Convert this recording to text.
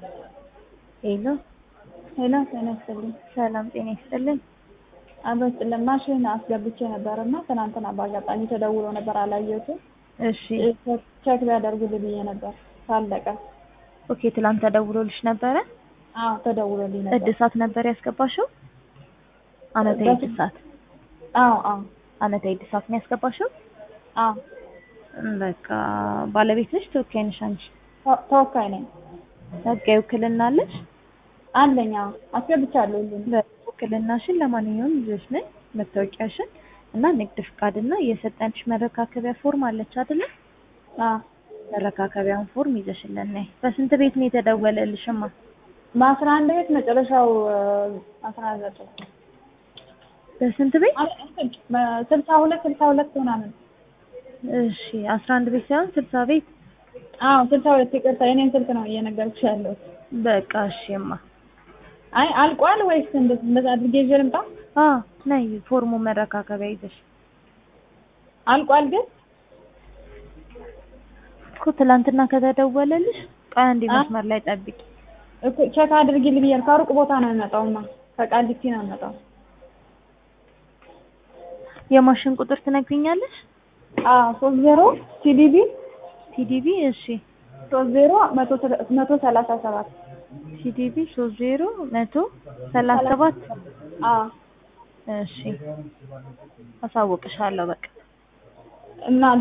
ሄሎ ሄሎ ጤና ይስጥልኝ። ሰላም ጤና ይስጥልኝ። አበስ ለማሽን አስገብቼ ነበር እና ትናንትና በአጋጣሚ ተደውሎ ነበር አላየሁትም። እሺ ቼክ ቢያደርጉልኝ ብዬ ነበር ካለቀ። ኦኬ ትላንት ተደውሎልሽ ነበረ? አዎ ተደውሎልኝ ነበር። እድሳት ነበር ያስገባሽው? አመታዊ በፊት- እድሳት አዎ አዎ አመታዊ እድሳት ነው ያስገባሽው? አዎ እም፣ በቃ ባለቤት ነሽ ተወካይ ነሽ አንቺ? ተ- ተወካይ ነኝ ህጋዊ ውክልና አለሽ? አለኝ። አዎ አስገብቻለሁ ሁሉንም። ውክልናሽን ለማንኛውም ይዘሽ ነይ መታወቂያሽን እና ንግድ ፍቃድ እና የሰጠንሽ መረካከቢያ ፎርም አለች አይደለ? አዎ መረካከቢያውን ፎርም ይዘሽልን ነይ። በስንት ቤት ነው የተደወለልሽማ? በአስራ አንድ ቤት መጨረሻው አስራ ዘጠኝ በስንት ቤት? ስልሳ ሁለት ስልሳ ሁለት ምናምን እሺ አስራ አንድ ቤት ሳይሆን ስልሳ ቤት። አዎ ስልሳ ሁለት ይቅርታ፣ የኔን ስልክ ነው እየነገርኩሽ ያለሁት። በቃ እሺማ። አይ አልቋል ወይስ እንደ- እንደዛ አድርጌ ይዤ ልምጣ? አ ነይ ፎርሙ መረካከቢያ ይዘሽ አልቋል ግን እኮ ትላንትና ከተደወለልሽ ቆይ አንዴ አ? መስመር ላይ ጠብቂ። እኮ ቼክ አድርጊልኝ ብያለሁ። ከሩቅ ቦታ ነው የሚመጣውማ ከቃሊቲ ነው የሚመጣው። የማሽን ቁጥር ትነግሪኛለሽ? አዎ ሶስት ዜሮ ሲዲቢ ቲዲቢ እሺ ሶስት ዜሮ መቶ ሰላ- መቶ ሰላሳ ሰባት ቲዲቢ ሶስት ዜሮ መቶ ሰላሳ ሰባት አዎ እሺ አሳውቅሻለሁ በቃ እና